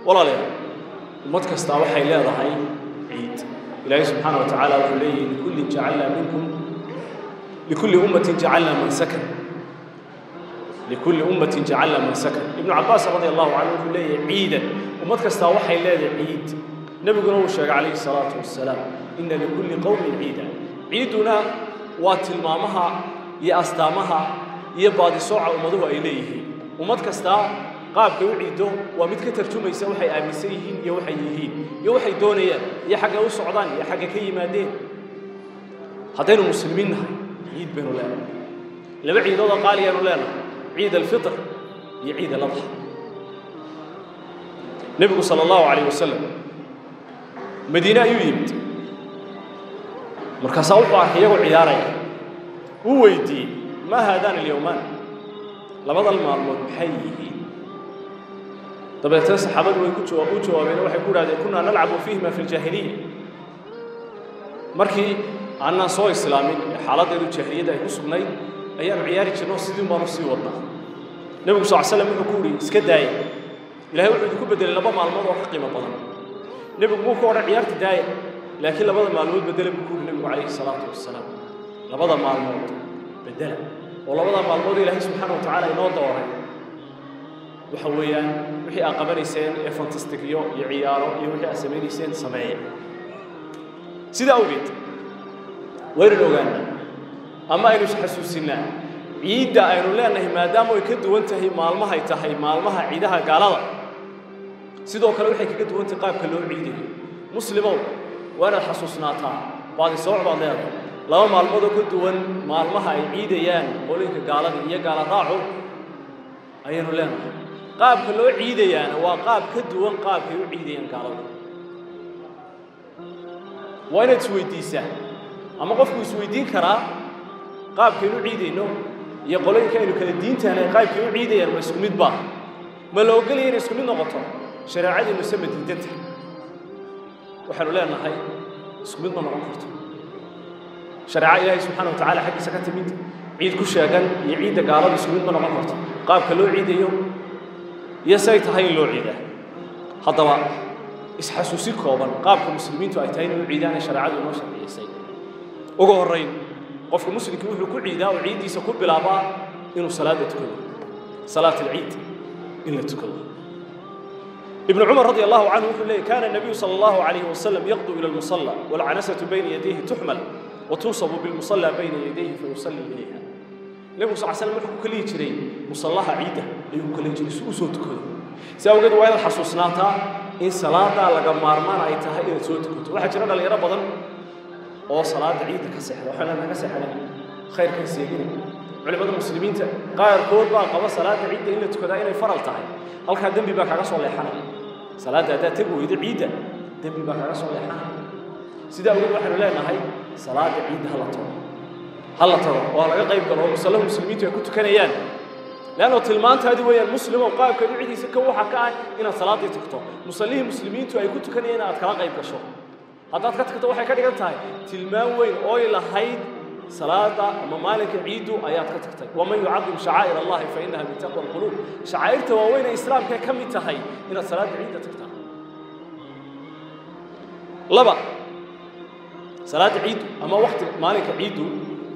walaalayaal ummad kastaa waxay leedahay ciid ilaahay subxaana wa tacaala wuxuu leeyahi likullin jacalnaa minkum likulli ummatin jacalnaa mansakan likulli ummatin jacalnaa mansakan ibnu cabbaas radi allahu canhu wuxuu leeyahay ciidan ummad kastaa waxay leedahay ciid nebiguna uu sheegay calayhi salaatu wassalaam inna likulli qowmin ciida ciidduna waa tilmaamaha iyo astaamaha iyo baadisooca ummaduhu ay leeyihiin ummad kastaa qaabkay u ciiddo waa mid ka tarjumaysa waxay aaminsan yihiin iyo waxay yihiin iyo waxay doonayaan iyo xaggay u socdaan iyo xaggay ka yimaadeen haddaynu muslimiin nahay ciid baynu leenahay laba ciidoodoo qaaliyaanu leenahay ciid alfitr iyo ciid aladxa nebigu sala allahu calayh wasalam madiine ayuu yimid markaasaa wuxuu arkay iyagoo ciyaaraya wuu weydiiyey maa haadaan alyowmaan labadan maalmood maxay yihiin dabeetana saxaabadu way u jawaabeen waxay ku idhahdeen kunaa nalcabu fiihima fi ljaahiliya markii aanaan soo islaamin ee xaaladdeedu jaahiliyadda ay ku sugnayd ayaanu ciyaari jirno sidii baanu sii wadnaa nebigu sal slam wuxuu ku yidhi iska daaya ilahay wuxuu idinku bedelay laba maalmood oo ka qiimo badan nebigu muu ka odhan ciyaarta daaya laakiin labada maalmood bedela buu ku yidhi nebigu calayhi salaatu wasalaam labada maalmood bedela oo labada maalmood ilaahay subxaana wa tacaala inoo dooray waxa weeyaan wixii aad qabanayseen ee fantastigyo iyo ciyaaro iyo wixii aad samaynayseen sameeya sidaa awgeed waynanu ogaanaa ama aynu isxasuusinnaa ciidda aynu leenahay maadaama ay ka duwan tahay maalmahay tahay maalmaha ciidaha gaalada sidoo kale waxay kaga duwan tahay qaabka loo ciidayo muslimow waa inaad xasuusnaataa baadisooc baad leedahay laba maalmood oo ka duwan maalmaha ay ciidayaan qolinka gaalada iyo gaala raacu ayaynu leenahay qaabka loo ciidayaana waa qaab ka duwan qaabkay u ciidayaan gaalada waa inaad isweydiisaa ama qofku isweydiin karaa qaabkaynu ciidayno iyo qolooyinka aynu kala diintaana qaabkay u ciidayaan ma isku mid baa ma la ogolaya inay isku mid noqoto shareecadiinu se ma diidanta waxaanu leenahay isku mid ma noqon karto shareeco ilaahay subxaana wa tacaala xaggiisa ka timid ciid ku sheegan iyo ciidda gaalada isku mid ma noqon karto qaabka loo ciidayo iyo say tahay in loo ciidaa haddaba isxasuusi kooban qaabka muslimiintu ay tahay inay u ciidaan ee shareecadu inoo sharciyaysay ugu horrayn qofka muslimkii wuxuu ku ciidaa oo ciiddiisa ku bilaabaa inuu salaada tukado salaat alciid in la tukado ابن عمر رضي الله عنه يقول لي كان النبي صلى الله عليه وسلم يغدو إلى المصلى والعنسة بين يديه تحمل وتنصب بالمصلى بين يديه فيصلي إليها النبي صلى الله عليه وسلم يقول كل يجري مصلاها عيدة يقول كل يجري سوسو تكذو سأو قد وين حسوسناتا إن صلاة لقى مارمان أي تهي إن سوت كتو واحد جرى اللي يرى بدن أو صلاة عيدة كسحر وحنا كسحر خير كسيجين علماء المسلمين قاير كود بقى قبل صلاة عيدة إلا تكذا إلا فرل تهي halkaa dembi baa kaaga soo leexanaya salaadda haddaad tegi weydo ciidda dembi baa kaaga soo leexanaya sidaa awgeed waxaynu leenahay salaadda ciidda hala tago hala tago oo laga qayb galo oo musallahu muslimiintu ay ku tukanayaan leanno tilmaantaadi weeyaan muslimow qaabka ducidiisa ka waxa ka ah inaad salaaddii tagto musallihii muslimiintu ay ku tukanayeen inaad kala qayb gasho haddaad ka tagto waxay ka dhigan tahay tilmaan weyn ooy lahayd salaada ama maalinka ciidu ayaad ka tagtay waman yucadim shacaa'ir allahi fa inaha min taqwa alquluub shacaa'irta waaweyn ee islaamka ka mid tahay inaad salaada ciidda tagtaa laba salaada ciiddu ama wakti maalinka ciiddu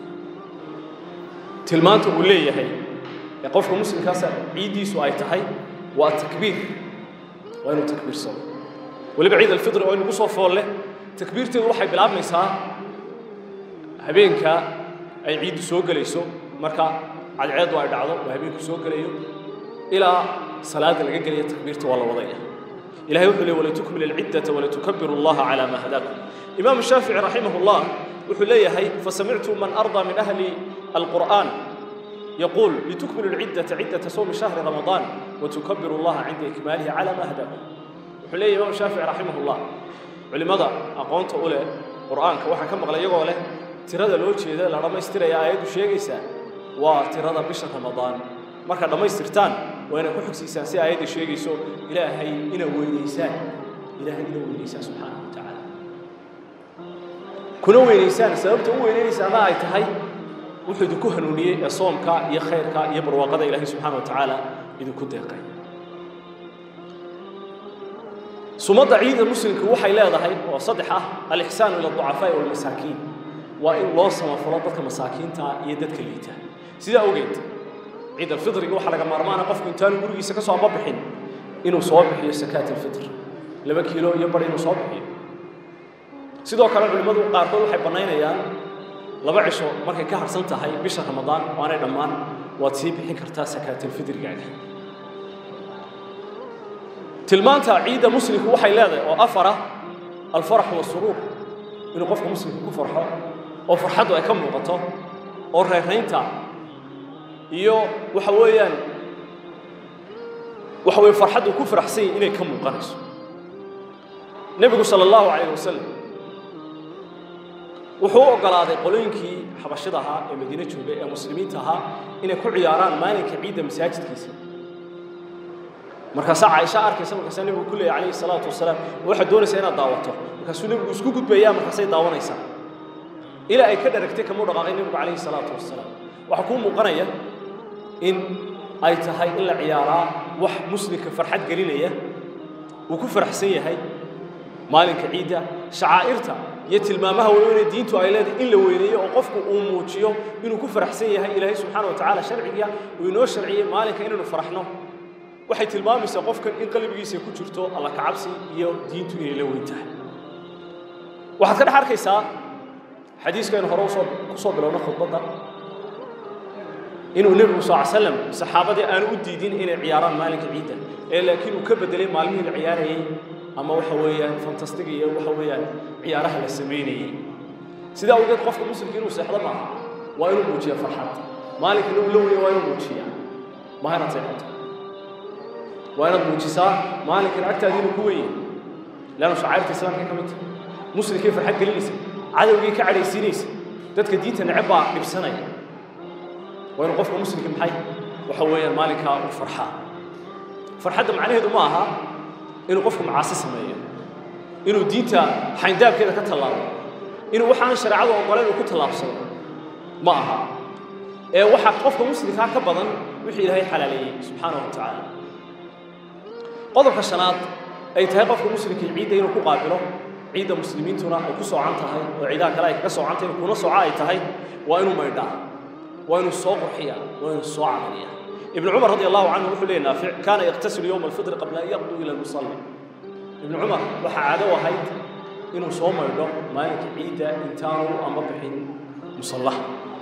tilmaanta uu leeyahay ee qofka muslimkaasa ciiddiisu ay tahay waa takbiir waa inuu takbiirsado weliba ciid alfitri oo inagu soo fool leh takbiirteedu waxay bilaabmaysaa habeenka ay ciiddu soo gelayso marka cadceeddu ay dhacdo oo habeenku soo gelayo ilaa salaada laga gelaya takbiirta waa la wadaya ilahay wuxuu leey walatukmil alciddata walatukabiru allaha calaa maa hadaakum imaamu shaafici raximah llah wuxuu leeyahay fasamictu man ardaa min ahli alqur'aan يقول لتكملوا العدة عدة صوم شهر رمضان وتكبروا الله عند إكماله على ما هداكم وحليه إمام الشافعي رحمه الله علماء أقونت أولى قرآن كواحد كم غلا يقول له tirada loo jeeda la dhamaystiraya aayaddu sheegaysaa waa tirada bisha ramadaan markaad dhammaystirtaan waa inaad ku xogsiisaan si aayadda sheegayso ilaahay inaad weynaysaan ilaahay inaad weynaysaan subxaanahu wa tacaala kuna weynaysaan sababta u weynaynaysana ay tahay wuxuu idinku hanuuniyey ee soomka iyo khayrka iyo barwaaqada ilaahay subxaana wa tacaala idinku deeqay sumadda ciida muslimku waxay leedahay oo saddex ah alixsaanu ila ducafaa'i walmasaakiin waa in loo samafalo dadka masaakiinta iyo dadka liita sidaa ogeed ciid alfitriga waxaa laga maarmaana qofku intaanu gurigiisa ka soo ambabixin inuu soo bixiyo sakaat alfitr laba kiilo iyo bar inuu soo bixiyo sidoo kale culimmadu qaarkood waxay bannaynayaan laba cisho markay ka harsan tahay bisha ramadaan oo aanay dhammaan waad sii bixin kartaa sakaatalfidrigaaga tilmaanta ciidda muslimku waxay leedahay oo afara alfarax wasuruur inuu qofka muslimka ku farxo oo farxaddu ay ka muuqato oo reeraynta iyo waxa weeyaan waxa weye farxaddu ku faraxsan yahi inay ka muuqanayso nebigu sala allahu calayh wasalam wuxuu u oggolaaday qolooyinkii xabashida ahaa ee madiine joogay ee muslimiinta ahaa inay ku ciyaaraan maalinka ciidda masaajidkiisa markaasaa caaisha arkaysa markaasaa nebigu ku leeyay calayhi salaatu wasalaam waxaad doonaysaa inaad daawato markaasuu nebigu isku gudbayaa markaasay daawanaysaa ilaa ay ka dharagtay kamuu dhaqaaqay nebigu calayhi salaatu wasalaam waxaa kuu muuqanaya in ay tahay in la ciyaaraa wax muslimka farxad gelinaya uu ku faraxsan yahay maalinka ciidda shacaa'irta iyo tilmaamaha waaweyne diintu ay leedahay in la weyneeyo oo qofku uu muujiyo inuu ku faraxsan yahay ilaahay subxaana wa tacaala sharciga uu inoo sharciyey maalinka inaynu faraxno waxay tilmaamaysaa qofkan in qalbigiisa ku jirto alla kacabsi iyo diintu inay la weyn tahay waxaad ka dhex arkaysaa xadiiskaynu hore usoo ku soo bilowno khudbadda inuu nebigu sal slam saxaabadii aanu u diidin inay ciyaaraan maalinka ciidda ee laakiin uu ka bedelay maalmihii la ciyaarayey ama waxa weeyaan fantastiga iyo waxa weeyaan ciyaaraha la samaynayey sidaa awgeed qofka muslimka inuu seexdo maaha waa inuu muujiya farxad maalinka la ulowaya waa inuu muujiya maha inaad seexato waa inaad muujisaa maalinkan agtaada inuu ku weyn yahay leanna shacairta islaamka ka mid tahay muslimkay farxad gelinaysa cadowgii ka cadhaysiinaysa dadka diinta neceb baa dhibsanaya waa inuu qofka muslimka maxay waxa weeyaan maalinkaa uu farxaa farxadda macnaheedu ma aha inuu qofku macaasi sameeyo inuu diinta xayndaabkeeda ka tallaabo inuu waxaan shareecadu oggolayn uu ku tallaabsado ma aha ee waxaa qofka muslimkaa ka badan wixii ilaahay xalaaleeyey subxaanahu wa tacaala qodobka shanaad ay tahay qofka muslimkii ciidda inuu ku qaabilo ciidda muslimiintuna ay ku soocan tahay oo ciidaha kale ay kaga soocan tahay kuna sooca ay tahay waa inuu maydhaa waa inuu soo qurxiya waa inuu soo cadaliya ibnu cumar radi allahu canhu wuxuu leeyahy naafic kaana yaqtasilu yowma alfitri qabla an yaqduu ila lmusalli ibnu cumar waxaa caado ahayd inuu soo maydho maalinka ciidda intaanu ama bixin musallaha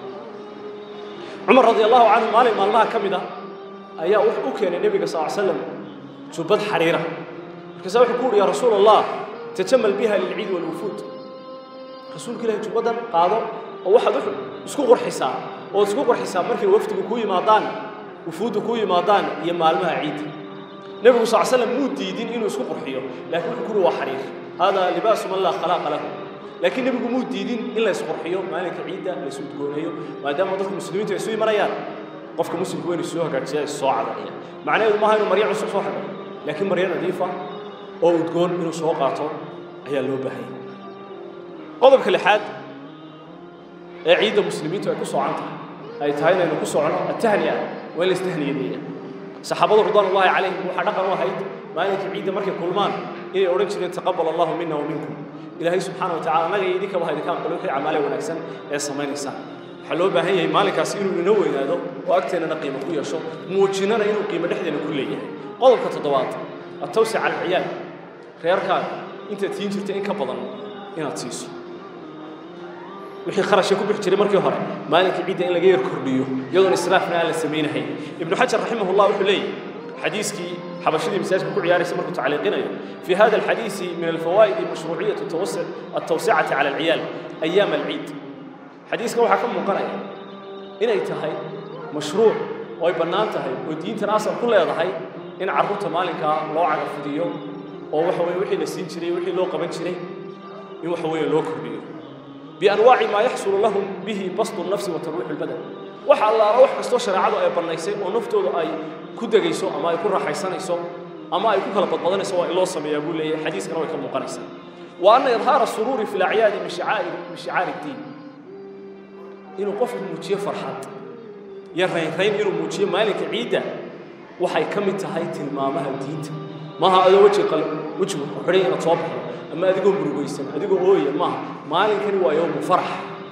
cumar radi allahu canhu maalin maalmaha ka mid a ayaa wuxuu u keenay nebiga sal slam jubbad xariira markaasa wuxuu ku uhi ya rasuul allah tajamal biha lilciid walwufuud rasuulka ilahi jubbadan qaado oo waxaad isku qurxisaa ood isku qurxisaa markay wafdigu ku yimaadaan wufuuddu ku yimaadaan iyo maalmaha ciidda nebigu sal slam muu diidin inuu isku qurxiyo laakiin wuxuu kuri waa xariir haadaa libaasu man laa khalaaqa lahu laakiin nebigu muu diidin in la isqurxiyo maalinka ciidda la isudgooneeyo maadaama dadka muslimiintu ay isu imanayaan qofka muslimku waa inuu soo hagaajiya is soo cadaliya macnaheedu maaha inuu maryo cusub soo xidho laakiin maryo nadiifa oo udgoon inuu soo qaato ayaa loo baahanya qodobka lixaad ee ciidda muslimiintu ay ku soocan tahay ay tahay inaynu ku socono atahniya waa in la istahniyadeeya saxaabadu ridwaan ullahi calayhim waxaa dhaqan u ahayd maalinka ciidda markay kulmaan inay odhan jireen taqabal allahu mina wa minkum ilaahay subxaana wa tacala annaga iyo idinkaba ha idinka aqbalo wixii camaale wanaagsan ee samaynaysaan waxaa loo baahan yahay maalinkaas inuu ina weynaado oo agteennana qiimo ku yeesho muujinana inuu qiimo dhexdeena ku leeyahay qodobka toddobaad atawsic cala alciyaal reerkaaga intaad siin jirta in ka badan inaad siiso wixii kharashka ku bixi jiray markii hore maalinka ciidda in laga yar kordhiyo iyadoon israafna aan la samaynahayn ibnu xajar raximahullah wuxuu leeyahy xadiiskii xabashadii masaajidka ku ciyaaraysa markuu tacliiqinayo fi hada alxadiisi min alfawaa'idi mashruuciyatu altawsicati cala alciyaal ayaam alciid xadiiskan waxaa ka muuqanaya inay tahay mashruuc oo ay bannaan tahay oo diintan asal ku leedahay in carruurta maalinkaa loo cagafidiyo oo waxa weye wixii la siin jiray wixii loo qaban jiray in waxa weeye loo kordhiyo bianwaaci maa yaxsulu lahum bihi basdu nafsi wa tarwiixu lbadan waxa allaala wax kastoo shareecadu ay bannaysay oo naftooda ay ku degayso ama ay ku raaxaysanayso ama ay ku kala badbadanayso waa in loo sameeyaa buu leeyahay xadiiskana way ka muuqanaysaa wa anna idhaara suruuri fi lacyaadi min shicaari min shicaari ddiin inuu qofku muujiyo farxad iyo raynrayn inuu muujiyo maalinka ciidda waxay ka mid tahay tilmaamaha diinta maaha adoo weji qal wejigu xidhay inaad soo baxdo ama adigoo murugaysan adigoo ooya maaha maalinkani waa yowmu farax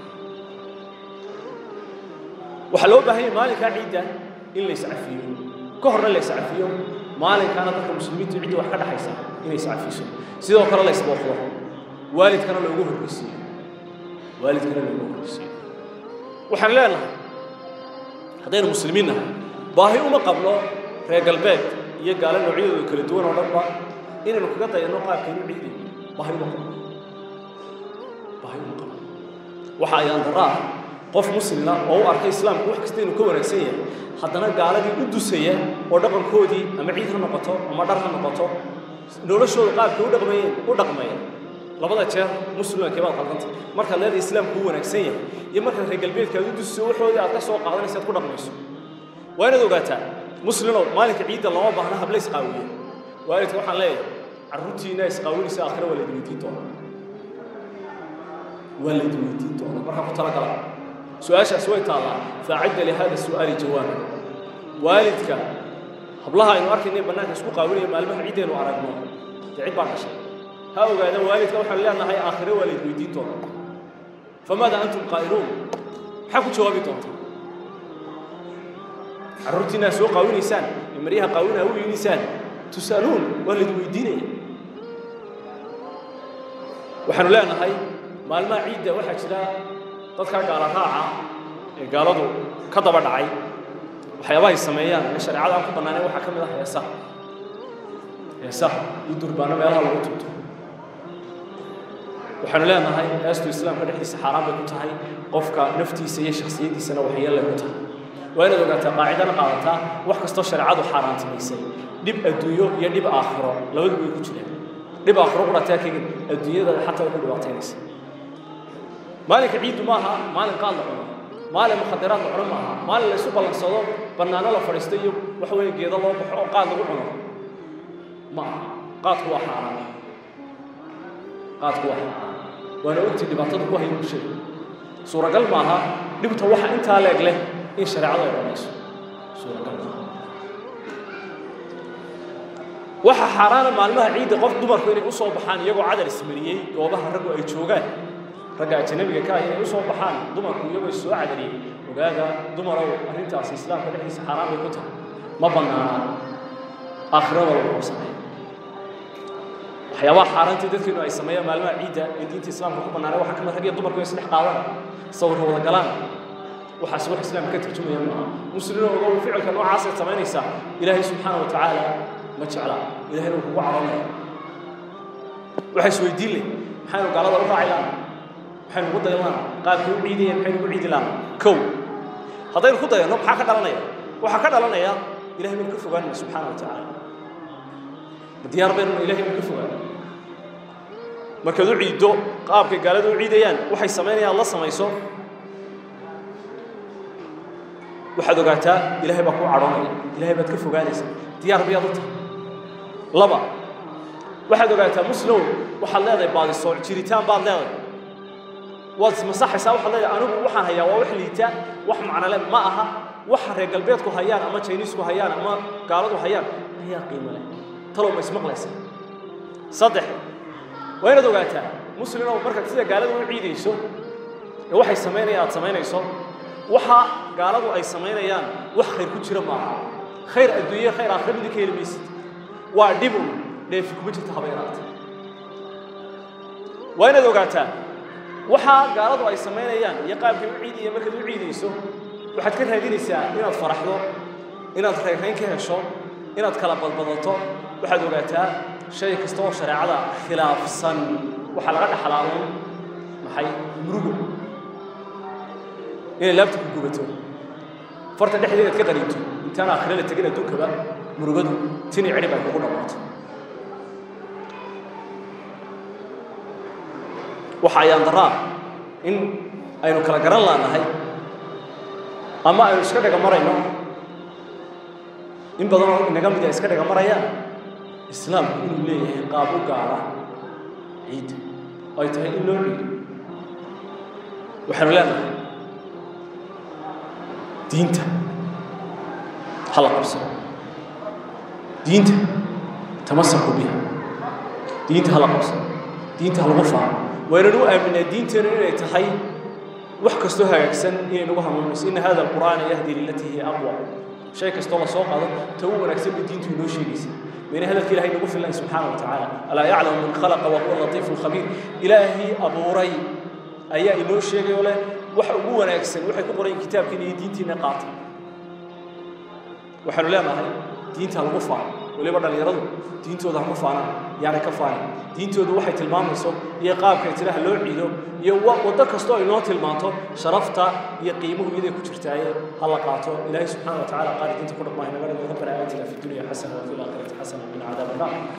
waxaa loo baahan yahay maalinkaa ciidda in la iscafiyo ka horna la iscafiyo maalinkaana dadka muslimiintu ciddii wax ka dhaxaysa inay iscafiso sidoo kale la isbooqdo waalidkana loogu horreysiiyo waalidkana loogu horreysiiyo waxaan leenahay haddaynu muslimiin nahay baahi uma qabno reer galbeed iyo gaalo noocyadooda kala duwan oo dhanba inaynu kaga dayanno qaabkaynu ciidayo baahi uma qabno baahi uma qabno waxa ayaan darra ah qof muslima oo u arkay islaamku wax kasta inuu ka wanaagsan yahay haddana gaaladii u dusaya oo dhaqankoodii ama ciid ha noqoto ama dhar ha noqoto noloshooda qaabkay u dhaqmayeen u dhaqmaya labada jeer muslimka kebaad qaldanta markaad leedahay islaamku u wanaagsan yahay iyo markaad reer galbeedka aad u dusiso waxoodii aad ka soo qaadanaysa aad ku dhaqmayso waa inaad ogaataa muslimow maalinka ciidda lama baahna habla isqaawiya waalidka waxaan leeyahay carruurtiina isqaawinaysa aakhira waa laydin weydiin doonaa waa laydin weydiin doonaa markaa ku talagala su-aashaas way taallaa faacadda lihada su'aali jawaaba waalidka hablaha aynu arkaynay bannaanka isku qaawinaya maalmaha ciiddaynu aragno dee cid baa dhashay ha ogaada waalidka waxaan leenahay aakhire waa layd weydiin doonaa famaada antum qaa'iluun maxaa ku jawaabi doontaa carruurtiina soo qaawinaysaan ee maryaha qaawinaa u yeedhisaan tus'aluun waa layd weydiinaya waxaanu leenahay maalmaha ciidda waxaa jira dadkaa gaala raaca ee gaaladu ka daba dhacay waxyaabahay sameeyaan ee shareecada aan ku bannaaneen waxaa ka mid ah heesaha heesaha iyo durbaano meelaha lagu tunto waxaanu leenahay heestu islaamka dhexdiisa xaaraan bay ku tahay qofka naftiisa iyo shakhsiyaddiisana waxyeellay ku tahay waa inaad ogaataa qaacidana qaadataa wax kastoo shareecadu xaaraantinaysay dhib adduunyo iyo dhib aakhiro labaduba way ku jiraan dhib aakhiro qudhataa kegin adduunyada xataa way ku dhibaataynaysa maalinka ciiddu maaha maalin qaad la cuno maalin mukhadaraad la cuno maaha maalin la isu ballansado bannaano la fadhiisto iyo waxa weeye geedo loo baxo oo qaad lagu cuno ma aha qaadku waa xaaraan qaadku waa xaaraan waana ogtii dhibaatada ku haya bulshada suuragal maaha dhibta waxa intaa leeg leh in shareecadu ay dhammayso suuragal maaha waxa xaaraana maalmaha ciidda qof dumarku inay u soo baxaan iyagoo cadar ismariyey goobaha raggu ay joogaan ragga ajanabiga ka ah inay u soo baxaan dumarku iyagoo is soo cadariyey ogaada dumarow arrintaasi islaamka dhexdiisa xaaraan bay ku tahay ma bannaana aakhirada lagu sameeyo waxyaabaha xaaraantii dadkeenu ay sameeyaan maalmaha ciidda ee diinta islaamka ku bannaanay waxaa ka mid rag iyo dumarku ay isdhex qaadaan sawirka wada galaan waxaas wax islaamka ka tarjumaya maaha muslimiin ogow ficilka noocaas ay samaynaysaa ilaahay subxaana wa tacaala ma jecla ilahayna wuu kugu caroonaya waxaa isweydiin leh maxaynu gaalada u raaci lahaa maxaynu ugu dayan lahaa qaabkay u ciidayeen maxaynu ugu ciidi lahaa kow haddaynu ku dayanno maxaa ka dhalanaya waxaa ka dhalanaya ilahay baynu ka fogaanayna subxaana wa tacaala ma diyaar baynuna ilahay baynu ka fogaana markaad u ciiddo qaabkay gaalada u ciidayaan waxay samaynayaan la samayso waxaad ogaataa ilahay baa kuu cadhoonaya ilahay baad ka fogaanaysa diyaar bayaad u tahay laba waxaad ogaataa muslow waxaad leedahay baadisooc jiritaan baad leedahay waad ismasaxaysaa waxaad leedahay anigu waxaan hayaa waa wax liita wax macnole ma aha waxa reer galbeedku hayaan ama jiniisku hayaan ama gaaladu hayaan ayaa qiimo leh talow ma ismaqlaysa saddex waa inaad ogaataa muslimow markaad sida gaaladu u ciidayso ee waxay samaynayaan aad samaynayso waxa gaaladu ay samaynayaan wax khayr ku jira maaha khayr adduunye khayr aakhira midin ka heli maysid waa dhibun dheefi kuma jirta haba yaraata waa inaad ogaataa waxa gaaladu ay samaynayaan iyo qaabkay u ciidaya markaad u ciidayso waxaad ka raadinaysaa inaad faraxdo inaad reerayn ka hesho inaad kala badbadato waxaad ogaataa shay kasta oo shareecada khilaafsan waxaa laga dhaxlaaun maxay murugo inay laabta ku gubato farta dhexdeeda ad ka qaniinto intaan aakhire la tegin adduunkaba murugadu tini cidhib ay kugu dhammaato waxa ayaan daraa in aynu kala garan laanahay ama aynu iska dhaga marayno in badanoo inaga mid ay iska dhaga marayaan islaamku inuu leeyahay qaab u gaara ciidda ay tahay in loo ciido waxaanu leenahay diinta ha la qabsado diinta tamasaku biha diinta hala qabsado diinta halagu faano waynanu u aaminaa diinteena inay tahay wax kastoo hagaagsan inay nagu hanuunayso ina hada alqur'aana yahdi lilatii hiya aqwa shay kastoo la soo qaado ta u wanaagsan bay diintu inoo sheegaysa bayna hadalka ilahay nagu filan subxaana wa tacaala alaa yaclamu man khalaqa wa huwa latiifu lkhabiir ilaahii abuuray ayaa inoo sheegay oo leh waxa ugu wanaagsan waxay ku qorayin kitaabkiina iyo diintiina qaata waxaanu leenahay diinta lagu faano weliba dhallinyaradu diintooda hama faanaan yaanay ka faanin diintoodu waxay tilmaamayso iyo qaabkay tiraha loo ciido iyo waddo kastoo ay noo tilmaanto sharafta iyo qiimuhu iyaday ku jirtaaye ha la qaato ilaahay subxaana wa tacala qaali diinta ku dhaqmaayo naga dhigo rabbana aatina fi dunya xasana wa fi laakhirati xasana wa qina cadaaba annar